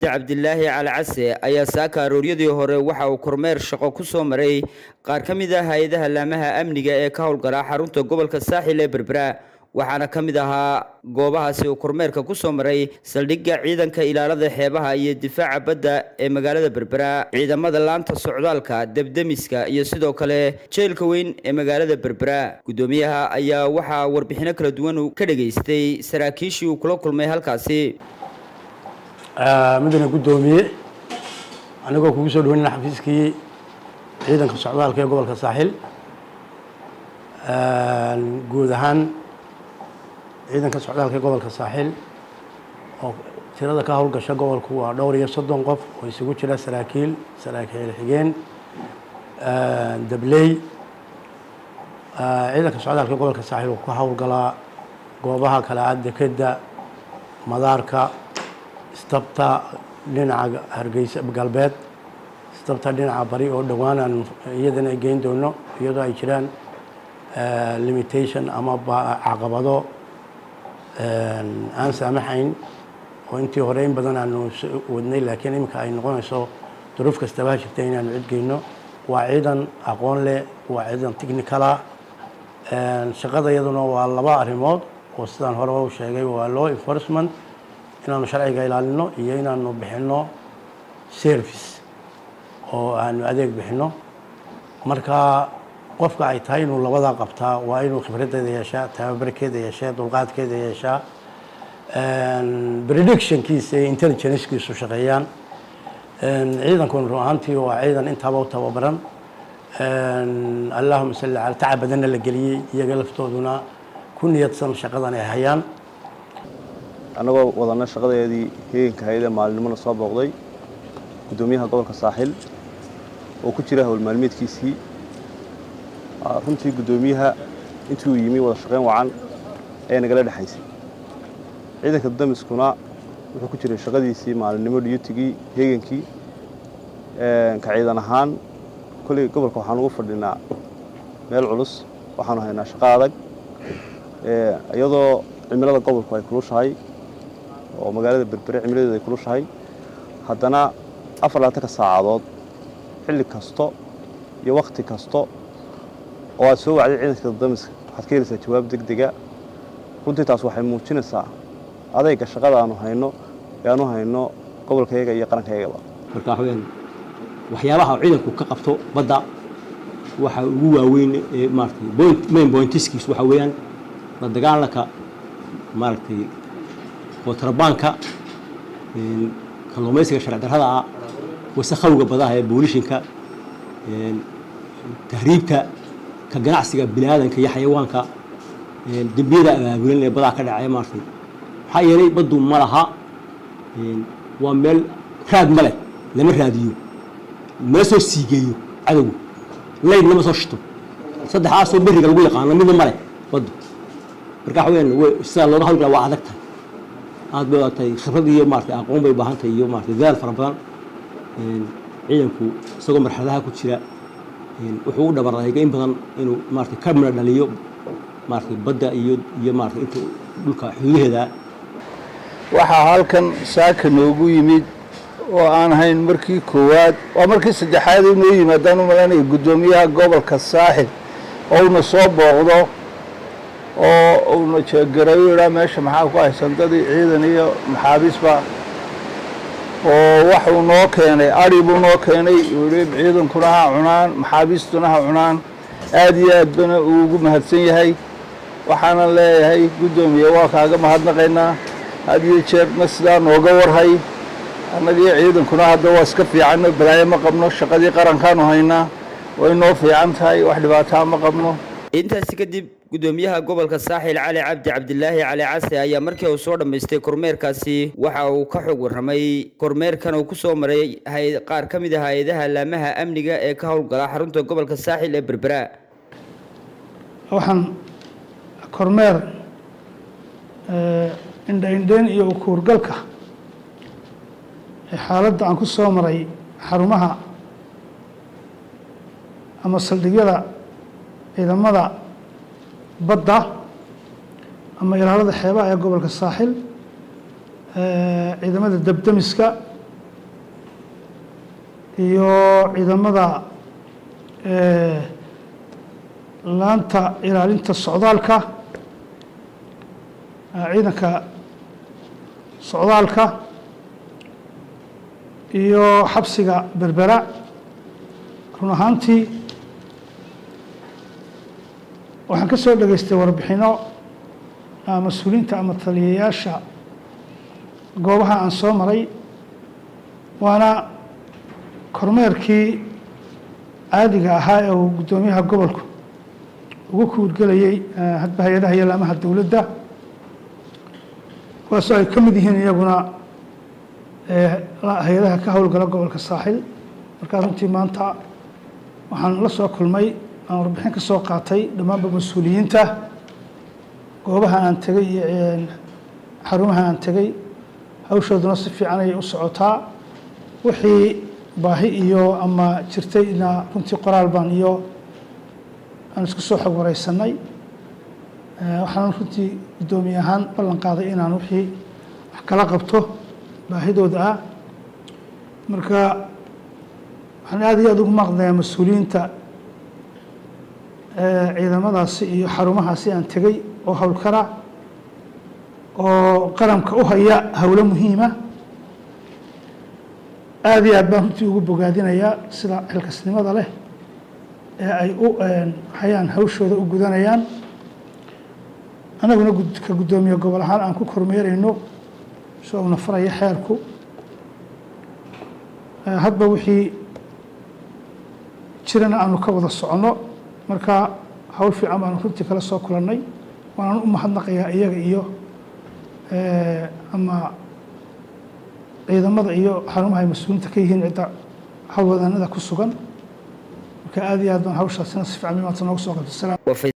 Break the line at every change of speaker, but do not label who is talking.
cabdilaahi cali case ayaa saaka arooryadii hore waxa uu kormeer shaqo ku soo maray qaar ka mid ah hay-adaha laamaha amniga ee ka howlgala xarunta gobolka saaxil ee berbera waxaana ka mid ahaa goobahaasi uu kormeerka ku soo maray saldhigga ciidanka ilaalada xeebaha iyo difaaca badda ee magaalada berbera ciidamada laanta socdaalka debdemiska iyo sidoo kale jeelka weyn ee magaalada berbera guddoomiyaha ayaa waxaa warbixino kala duwan ka dhageystay saraakiishii uu kula kulmay halkaasi
mudane guddoomiye anigoo kugu soo dhaweynana xafiiskii ciidanka socdaalka ee gobolka saaxil guud ahaan ciidanka socdaalka ee gobolka saaxil oo tirada ka howlgasha gobolku waa dhowr iyo soddon qof oo isugu jira saraakiil saraakiil xigeen dabley ciidanka socdaalka ee gobolka saaxil uu ka howlgalaa goobaha kale ah dekeda madaarka istabta dhinaca hargeysa galbeed istabta dhinaca bari oo dhowaan aan iyadana geyn doono iyadoo ay jiraan limitation ama caqabado aan saamaxayn oo intii hore in badan aanu wadnay laakiin iminka ay noqonayso duruuf kastaba ha jirta inaanu cid geyno waa ciidan aqoon leh waa ciidan technicala shaqada iyaduna waa laba arrimood oo sidaan hore u sheegay waa law enforcement inaanu sharciga ilaalino iyo inaanu bixino service oo aanu adeeg bixino marka qofka ay tahay inuu labadaa qabtaa waa inuu khibraddeeda yeeshaa tababarkeeda yeeshaa dulqaadkeeda yeeshaa predictionkiisa iyo intelligencekiisu shaqeeyaan ciidankuna run ahaantii waa ciidan intaaba u tababaran allahuma salli cala tacab badanna la geliyey iyaga laftooduna ku niyadsan shaqadan ay hayaan
annagoo wadana shaqadeedii heeganka hayada maalinimona soo booqday guddoomiyaha gobolka saaxil oo ku jira howl maalmeedkiisii runtii guddoomiyaha intii uu yimi wada shaqayn wacan ayaa nagala dhexaysay ciidanka damiskuna wuxuu ku jiray shaqadiisii maalinimo dhiyutigii heegankii ka ciidan ahaan kolley gobolka waxaan ugu fadhinaa meel culus waxaanu haynaa shaqo adag iyadoo cimilada gobolku ay kulushahay oo magaalada berbere cimiladeedu ay kulushahay haddana afar labaatanka saacadood xilli kasto iyo wakhti kasto oo aad soo wacday ciidanka damiska waxaad ka helaysaa jawaab deg dega runtii taas waxay muujinaysaa adayga shaqada aanu hayno ee aanu hayno gobolkayaga iyo qarankaygaba
marka waxaweyaan waxyaabaha ciidanku ka qabto badda waxa ugu waaweyn ee maaratay point main pointiskiis waxa weeyaan la dagaalanka maaragtay kontrabaanka kalluumaysiga sharci darrada ah wasakhowga badaha ee boolishinka tahriibka ka ganacsiga bini aadanka iyo xayawaanka dembiyada abaabulan ee badaha ka dhacaya maartay maxaa yeelay baddu ma laha waa meel raad ma leh lama raadiyo lama soo siigeeyo cadowga layd lama soo shito saddexaasoo beriga lagu yaqaano midna ma leh baddu marka waxa weyaan sidaa looga hawlgala waa adag tahay aad bay tahay khibrad iyo maartay aqoon bay baahan tahay iyo maartay dadaal fara badan ciidanku isagoo marxaladaha ku jira wuxuu u dhabarayga in badan inuu maartay ka mina dhaliyo maartay badda iyo iyo maartay inta dhulka xuduudaheeda
waxaa halkan saaka noogu yimid oo aan ahayn markii koowaad waa markii saddexaad inoo yimaadaan u malanaya guddoomiyaha gobolka saaxil oo una soo booqdo oo una jeegarayo idhaa meesha maxaa ku haysan dadii ciidan iyo maxaabiisba oo waxuu noo keenay ari buu noo keenay ui ciidankuna ha cunaan maxaabiistuna ha cunaan aad iyo aad bana uu ugu mahadsan yahay waxaanan leeyahay guddoomiye waa kaaga mahadnaqaynaa had iyo jeerna sidaa nooga warhay annagiyo ciidankuna hadda waa iska fiicanno balaayo ma qabno shaqadii qarankaanu haynaa way noo fiican tahay wax dhibaataa ma qabno
intaasi kadib guddoomiyaha gobolka saaxil cali cabdi cabdilaahi cali case ayaa markii uu soo dhammaystay kormeerkaasi waxa uu ka xog warramay kormeerkan uu ku soo maray qaar ka mid ah hay-adaha laamaha amniga ee ka howlgala xarunta gobolka saaxil ee berbera
waxaan kormeer indhaindhayn iyo ukuurgalka xaaladda aan ku soo maray xarumaha ama saldhigyada ciidamada badda ama ilaalada xeebaha ee gobolka saaxil ciidamada debdemiska iyo ciidamada laanta ilaalinta socdaalka ciidanka socdaalka iyo xabsiga berbera run ahaantii waxaan ka soo dhegaystay warbixino mas-uuliyiinta ama taliyayaasha goobaha aan soo maray waana kormeerkii caadiga ahaa ee uu guddoomiyaha gobolku ugu kuurgelayay hadba hay-adaha iyo laamaha dowladda kuwaasoo ay ka mid yihiin iyaguna hay-adaha ka howlgala gobolka saaxil markaa runtii maanta waxaan la soo kulmay aan warbixin ka soo qaatay dhammaanba mas-uuliyiinta goobaha aan tegey iyo xarumaha aan tegey hawshooduna si fiican ayay u socotaa wixii baahi iyo ama jirtayna runtii qoraal baan iyo aan isku soo xog wareysanay waxaan runtii guddoomiye ahaan ballan qaaday inaan wixii wax kala qabto baahidooda ah marka waxaan aada iyo aada ugu maaqnayaa mas-uuliyiinta ciidamadaasi iyo xarumahaasi aan tegey oo howlkara oo qaranka u haya howlo muhiima aada iyo aad baan runtii ugu bogaadinayaa sida xilkasnimada leh ee ay u hayaan hawshooda u gudanayaan annaguna ka guddoomiye gobol ahaan aan ku kormeerayno sida uuna faraya xeerku hadba wixii jirana aanu ka wada soconno marka hawl fiican baanu runtii kala soo kulannay waanaan u mahadnaqayaa iyaga iyo ama ciidamada iyo xarumaha ay mas-uuliinta ka yihiin cidda howlwadaanada ku sugan marka aada iyo aad baan hawshaasina si fiican maanta noogu soo qabtay